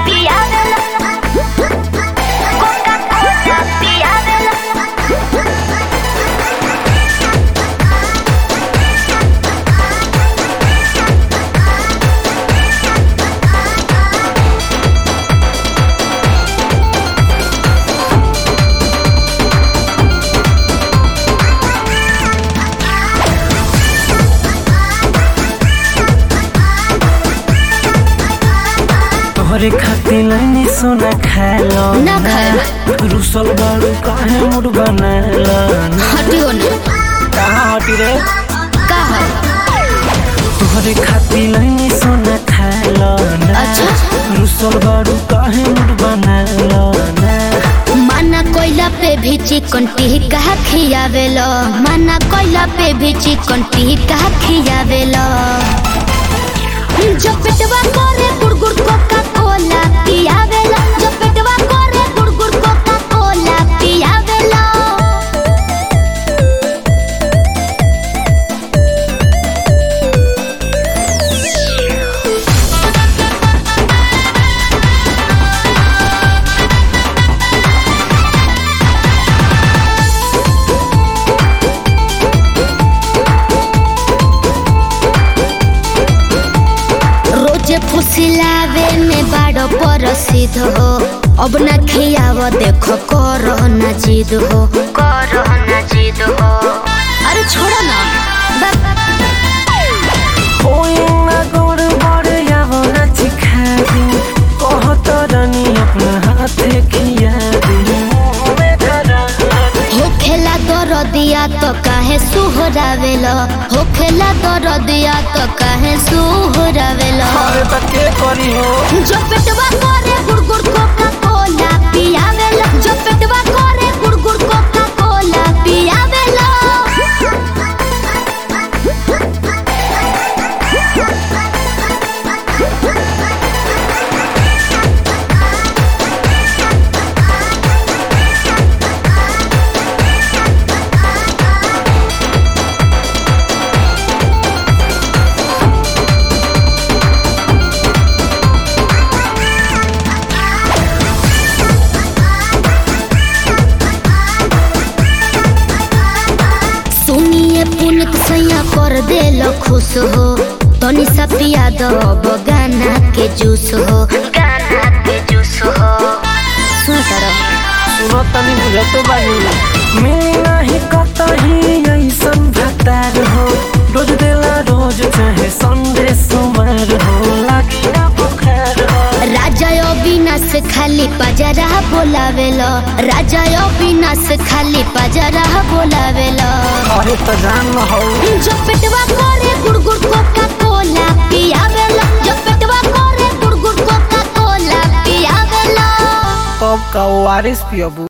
piadela. Coca-Cola, piadela. तोहरे खातिर लाइनी सोना खालो ना खाए। रुसल बाड़ू काहे मुड बनाला हटियो ना कहाँ हटी रे का है तोहरे खातिर लाइनी सोना खालो अच्छा। रुसल बाड़ू काहे मुड बनाला माना कोयला पे भी चिकन टिक्का खियावेलो माना कोयला पे भी चिकन टिक्का खियावेलो जो पेटवा करे गुड़गुड़ कोका कोला पियावेला जो पेटवा करे गुड़गुड़ कोका कोला पियावेला रोजे फुसिलावे में बाड़ो परसिद हो अब ना खियाव देखो करो ना जिद हो करो ना जिद हो अरे छोड़ो ना बस कोई ना गोड़ बड़ यावो ना चिखा दी कहत रानी अपना हाथे खिया दी में धरा हो खेला दर दिया तो काहे सुहरावेलो हो खेला दर दिया तो काहे सुहरावेलो अरे त के करी हो जो पेटवा करे गुड़गुड़ कोका कोला पियावेलो जो पेटवा करे गुड़गुड़ कोका कोला पियावेलो सुनिए पुनित सैया कर देलो खुश हो तनी सा पिया दो अब गाना के जूस हो गाना के जूस हो सुन करो सुनो तनी बुझत बानी मिली नाही कतही ऐसन भतार हो रोज देला रोज चाहे संडे सोमवार हो लागी ना बुखार हो राजा अविनाश खाली पजरा बोलावेलो राजा अविनाश खाली पजरा बोलावेलो अरे त जान हो जो पेटवा करे गुड़गुड़ कोका कोला पियावेलो जो पेटवा करे गुड़गुड़ कोका कोला पियावेलो कब का ओआरएस पियबू